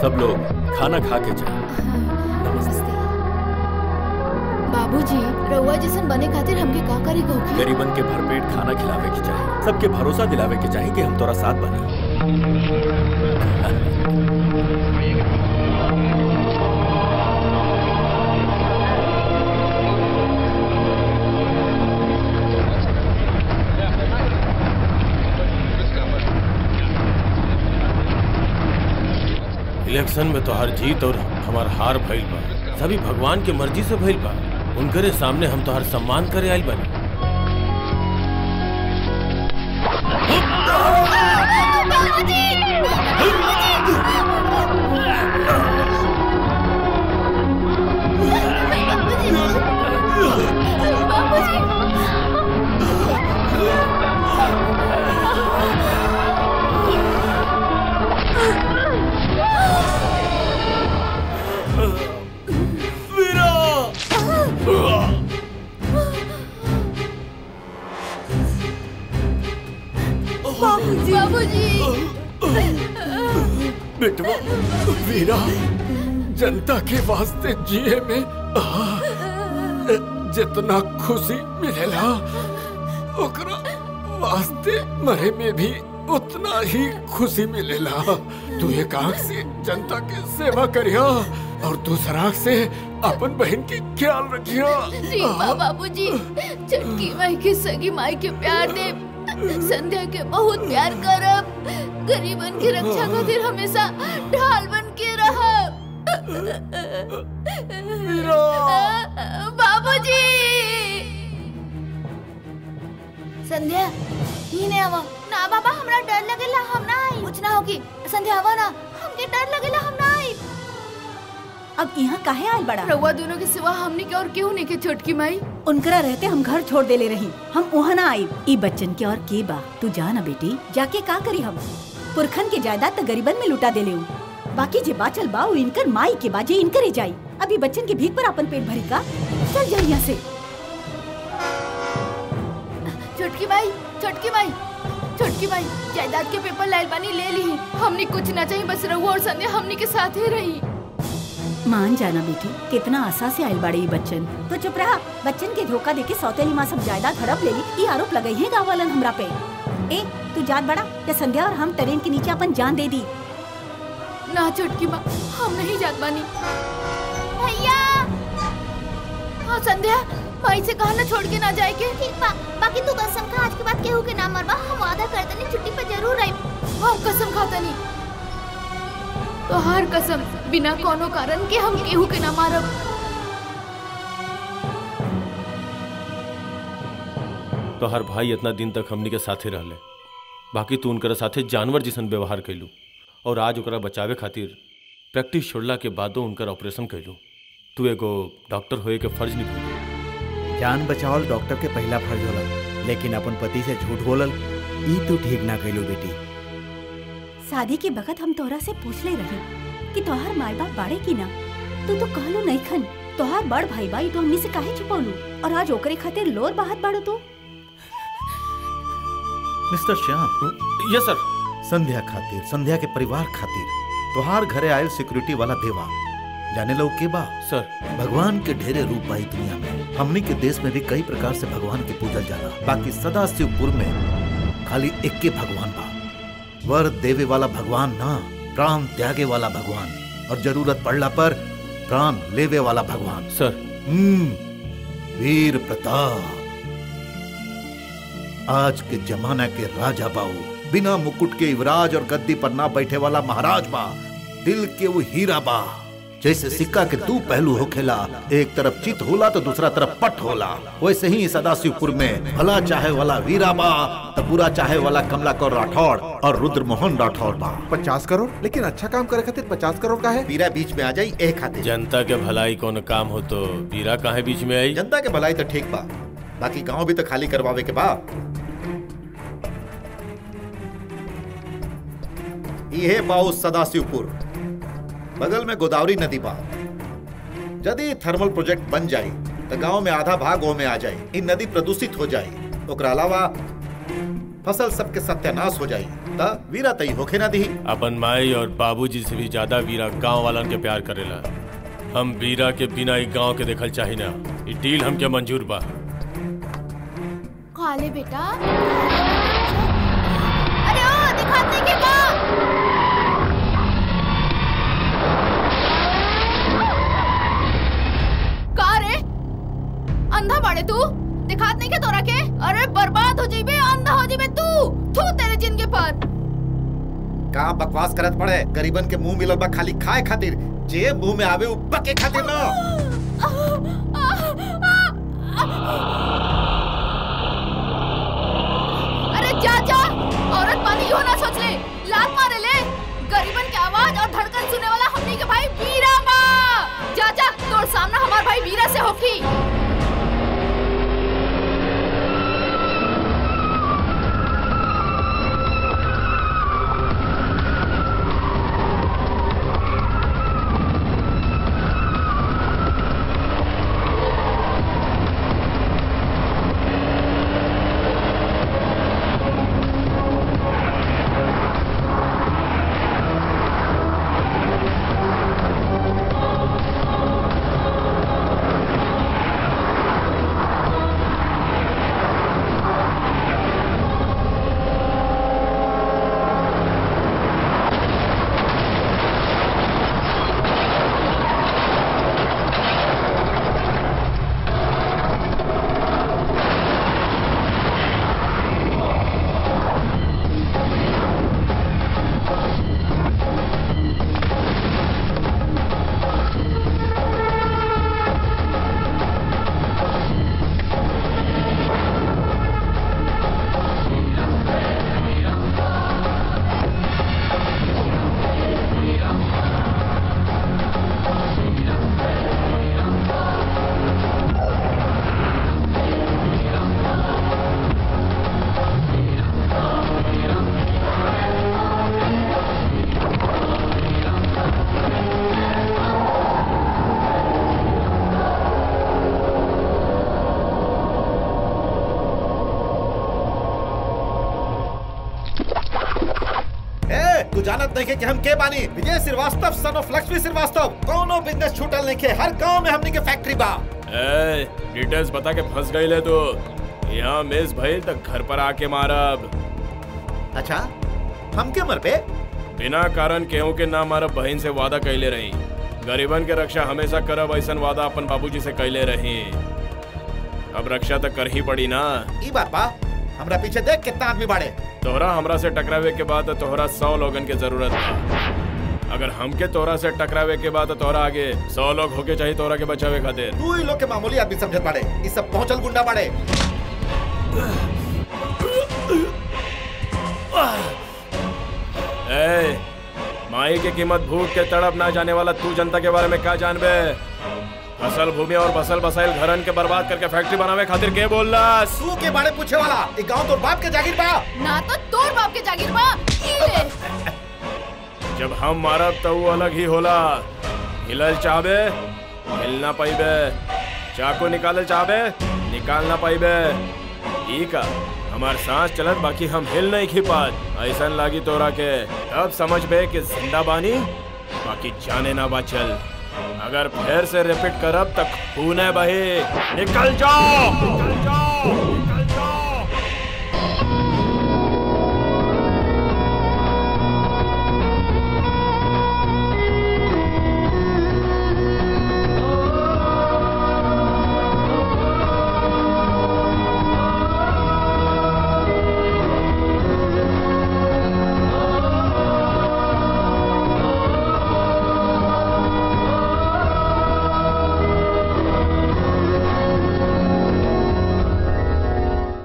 सब लोग खाना खा के जाए बाबूजी रउआ जैसन बने खातिर हमके का करे के होखी गरीबन के भरपेट खाना खिलावे के चाही सबके भरोसा दिलावे के चाही कि हम तोरा साथ बनी इलेक्शन में तो हर जीत और हमार हार भइल बा सभी भगवान के मर्जी से भइल बा उनकरे सामने हम तो हर सम्मान करे आइल बानी बाबूजी बेटवा वीरा जनता के वास्ते जिए में आ, जितना खुशी मिलेला ओकरा वास्ते मरे में भी उतना ही खुशी मिलेला तू एक आंख से जनता के सेवा करिया और दूसरा आंख से अपन बहन के ख्याल रखिया ठीक बा बाबूजी चटकी माई के सगी माई के प्यार दे संध्या के बहुत प्यार करब गरीबन की रक्षा खातिर हमेशा ढाल बन के रहब बाबूजी संध्या ही ने आवा ना बाबा हमरा डर लगेला हम ना आई कुछ ना होगी संध्या आवा ना हमके डर लगेला हम ना आई अब यहाँ काहे आयल बड़ा रउआ दोनों के सिवा हमने के और केहू नहीं के छोटकी माई उनकरा रहते हम घर छोड़ देले रही हम वहाँ ना आई ई बच्चन के और के बा तू जा ना बेटी जाके का करी हम पुरखन के जायदाद तो गरीबन में लुटा देले हूँ बाकी जे बाचल बा वो इनकर माई के बाजे इनकरे जाई अभी बच्चन के भीख पर अपन पेट भरी का चल जाई यहाँ से छोटकी माई छोटकी माई छोटकी माई जायदाद के पेपर लाइल बानी ले ली हमने कुछ ना चाहिए बस रहुआ और संध्या हमने के साथ ही रही मान जाना बेटी कितना आशा से आयल बाड़े ये बच्चन तो चुप रहा बच्चन के धोखा देके सौतेली माँ सब जायदाद हड़प ले ली ये आरोप लगाई है गाँव वालन हमरा पे ए तू जात बड़ा या संध्या और हम ट्रेन के नीचे अपन जान दे दी ना छोटकी माँ हम नहीं जात बानी भैया हाँ संध्या भाई से कहा ना छोड़ के ना जाए के ठीक बा बाकी तू कसम खा आज के बाद केहू के ना मरबा हम वादा करते नहीं छुट्टी पे जरूर आई हम कसम खाता नहीं तो हर कसम बिना कोनो कारण के हम केहू के ना मारब तो हर भाई इतना दिन तक हमनी के साथे रहले बाकी तू उनकर साथे जानवर जैसन व्यवहार कैलू और आज ओकरा बचावे खातिर प्रैक्टिस छोड़ला के बादो उनकर ऑपरेशन कैलू तू एगो डॉक्टर होए के फर्ज निभाई जान बचावल डॉक्टर के पहला फर्ज होला लेकिन अपन पति से झूठ बोलल ई तू ठीक ना कैलू बेटी शादी के बखत हम तोहरा से पूछ ले रहे कि तोहार माई बाप बाड़े की ना तू तो कहलो नहीं खन तोहार बड़ भाई बाई तो हमनी से काहे छुपौलू और आज ओकरे खातिर लोर बाहत बाड़ो तू mister Shyam yes sir Sandhya खातिर संध्या के परिवार खातिर तोहार घरे आयल सिक्योरिटी वाला देवा जाने लो के बा सर भगवान के ढेरे रूप बाई दुनिया में हमनी के देश में भी कई प्रकार से भगवान के पूजल जाला बाकी सदा शिवपुर में खाली एक के भगवान बा वर देवे वाला भगवान ना प्राण त्यागे वाला भगवान और जरूरत पड़ला पर प्राण लेवे वाला भगवान सर हम्म वीर प्रताप आज के जमाना के राजा बाऊ बिना मुकुट के युवराज और गद्दी पर ना बैठे वाला महाराज बा दिल के वो हीरा बा जैसे सिक्का के दो पहलू होखेला एक तरफ चित होला तो दूसरा तरफ पट होला वैसे ही सदाशिवपुर में भला चाहे वाला वीरा बा तो बुरा चाहे वाला कमलाकर राठौड़ और रुद्र मोहन राठौड़ बा पचास करोड़ लेकिन अच्छा काम करे खातिर पचास करोड़ का है वीरा बीच में आ जाई एक खातिर जनता के भलाई कौन काम हो तो पीरा काहे बीच में आई जनता के भलाई तो ठीक बा बाकी गांव भी तो खाली करवावे के बा ये बाऊ सदाशिवपुर बगल में गोदावरी नदी बा यदि थर्मल प्रोजेक्ट बन जाए तो गांव में आधा भाग ओ में आ जाए इ नदी प्रदूषित हो जाए ओकरा अलावा फसल सबके सत्यानाश हो जाए त वीरा तई होखे ना दी अपन माई और बाबूजी से भी ज्यादा वीरा गांव वालन के प्यार करेला हम वीरा के बिना ई गांव के देखल चाही ना ई डील हमके मंजूर बा खा ले बेटा अरे ओ दिखाते के का का रे अंधा बाड़े तू दिखात नहीं के तोरा के अरे बर्बाद हो जाइबे अंधा हो जाइबे तू थू तेरे जिंदगी पर का बकवास करत पड़े गरीबन के मुंह मिलल बा खाली खाए खातिर जे मुंह में आवे उ पके खातिर ना अरे जा जा औरत पानी क्यों ना सोच ले लात मारे ले गरीबन की आवाज और धड़कन सुनने वाला हमनी के भाई वीरा बा जा जा तोर सामना हमार भाई वीरा से होखी ए तू जानत नहीं के कि हम के बानी विजय श्रीवास्तव सन ऑफ लक्ष्मी श्रीवास्तव कोनो बिजनेस छूटल नहीं के हर गांव में हमनी के फैक्ट्री बा ए डिटेल्स बता के फंस गई ले तो यहाँ मिस भइल तक घर पर आके मारब अच्छा हम के मर पे बिना कारण केहू के ना मारब बहन से वादा कैले रही गरीबन के रक्षा हमेशा करब ऐसन वादा अपन बाबूजी से कैले रही अब रक्षा तो कर ही पड़ी ना ई बात बा हमरा पीछे देख कितना आदमी बाड़े तोहरा हमरा से टकरावे के बाद तो तोहरा सौ लोगन के जरूरत बा अगर हमके तोहरा से टकरावे के बाद तो तोहरा आगे सौ लोग होके चाहिए तोहरा के बचावे खातिर तू ही लोग के मामूली आदमी समझत बाड़े ई सब पहुंचल गुंडा बाड़े ए, माई की कीमत भूख के तड़प ना जाने वाला तू जनता के बारे में क्या जानबे फसल भूमि और बसल बसाइल घरन के बर्बाद करके फैक्ट्री बनावे खातिर के बोल तू के बारे पूछे वाला ई गांव तो बाप के जागीर बा ना तो तोर बाप के जागीर बा ई ले जब हम मारब तो वो अलग ही होला हिलल चाहबे हिल ना पाइबे चाकू निकालल चाहबे निकाल ना पाइबे ई का हमार सांस चलत बाकी हम हिल नहीं खिपात ऐसन लागी तोरा के तब समझ बे कि जिंदा बानी बाकी जाने ना बाचल अगर फिर से रिपीट करब तक खूने बही निकल जाओ निकल जाओ